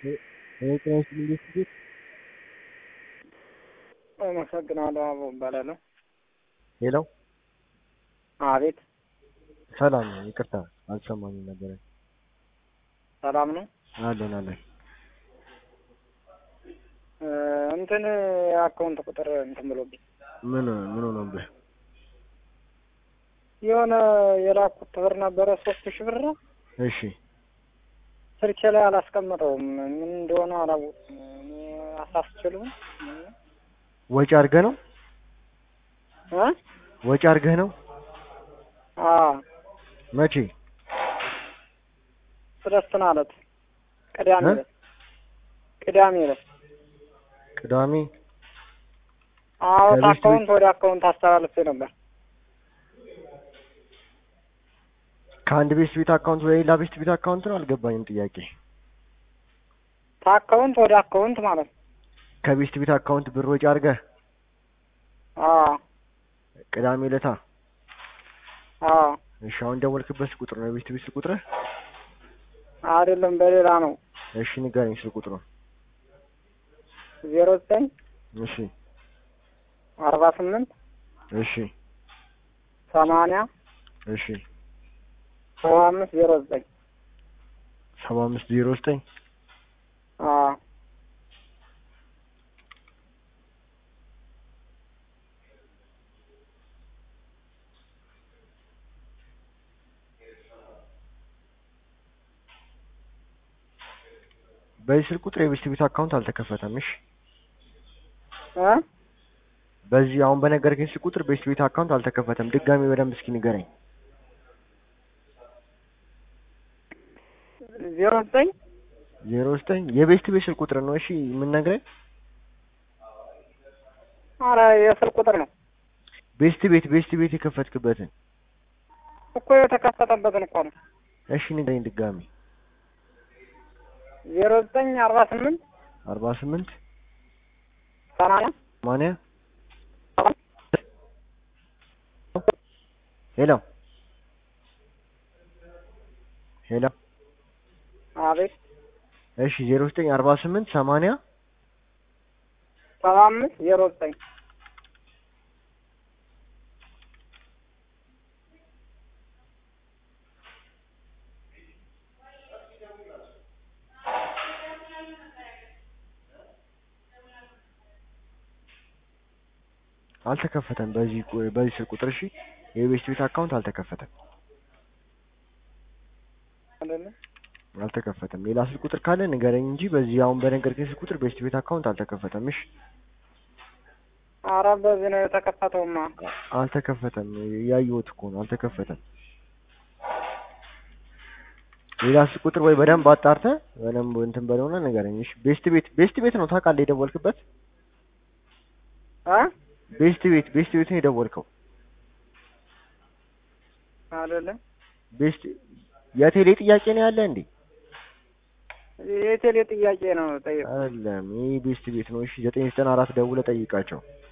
ጤና ይስጥልኝ ቤት አመሰግናለሁ። አበባው እባላለሁ። ሄሎ አቤት፣ ሰላም ነው። ይቅርታ አልሰማኝም ነበረ። ሰላም ነው። አለን አለን። እ እንትን የአካውንት ቁጥር እንትን ብሎብኝ ምን ምን ሆነብህ? የሆነ የላኩት ብር ነበረ ሶስት ሺህ ብር ነው። እሺ ስልኬ ላይ አላስቀምጠውም። ምን እንደሆነ አላወቅኩም። እኔ አሳስችልም ወጪ አድርገህ ነው? እ ወጪ አድርገህ ነው? አ መቼ? ስለስትን አለት ቅዳሜ እ? ዕለት ቅዳሜ ዕለት ቅዳሜ አዎ፣ ከቤት አካውንት ወደ አካውንት አስተላልፌ ነበር። ከአንድ ቤት ቤት አካውንት ወደ ሌላ ቤት ቤት አካውንት ነው? አልገባኝም ጥያቄ። ከአካውንት ወደ አካውንት ማለት ነው። ከቤት ቤት አካውንት ብር ወጪ አድርገህ አ ቅዳሜ ዕለታ። አ እሺ አሁን ደወልክበት ቁጥር ነው የቤት ቤት ቁጥርህ? አይደለም በሌላ ነው። እሺ ንገረኝ ስልክ ቁጥሩ። ዜሮ ዘጠኝ እሺ አርባ ስምንት እሺ ሰማንያ እሺ ሰባ አምስት ዜሮ ዘጠኝ ሰባ አምስት ዜሮ ዘጠኝ አ በዚህ ስልክ ቁጥር የቤት ቤት አካውንት አልተከፈተም። እሺ እ በዚህ አሁን በነገርከኝ ስልክ ቁጥር ቤት ቤት አካውንት አልተከፈተም። ድጋሚ በደንብ እስኪ ንገረኝ። ዜሮ ዘጠኝ ዜሮ ዘጠኝ የቤት ቤት ስልክ ቁጥር ነው። እሺ የምንነግረኝ አረ የስልክ ቁጥር ነው ቤስት ቤት ቤስት ቤት የከፈትክበትን እኮ የተከፈተበትን እኮ ነው። እሺ ንገረኝ ድጋሚ። ዜሮ ዘጠኝ አርባ ስምንት አርባ ስምንት ሰማንያ ሰማንያ ሄሎ ሄሎ አቤት እሺ ዜሮ ዘጠኝ አርባ ስምንት ሰማንያ ሰባ አምስት ዜሮ ዘጠኝ አልተከፈተም። በዚህ ቁ- በዚህ ስልክ ቁጥር እሺ የቤስት ቤት አካውንት አልተከፈተም አይደለ? አልተከፈተም። ሌላ ስልክ ቁጥር ካለ ንገረኝ እንጂ በዚህ አሁን በነገርከኝ ስልክ ቁጥር ቤስት ቤት አካውንት አልተከፈተም። እሺ አረ በዚህ ነው የተከፈተውማ። አልተከፈተም። ያየሁት እኮ ነው አልተከፈተም። ሌላ ስልክ ቁጥር ወይ በደንብ አጣርተህ በደንብ እንትን በለውና ንገረኝ። እሺ ቤስት ቤት ቤስት ቤት ነው ታውቃለህ የደወልክበት? እ ቤስት ቤት ቤስት ቤት ነው የደወልከው። አይደለ? ቤስት የቴሌ ጥያቄ ነው ያለ እንዴ? የቴሌ ጥያቄ ነው ጠየቁ። አይደለም ይህ ቤስት ቤት ነው። እሺ ዘጠኝ ዘጠና አራት ደውለህ ጠይቃቸው።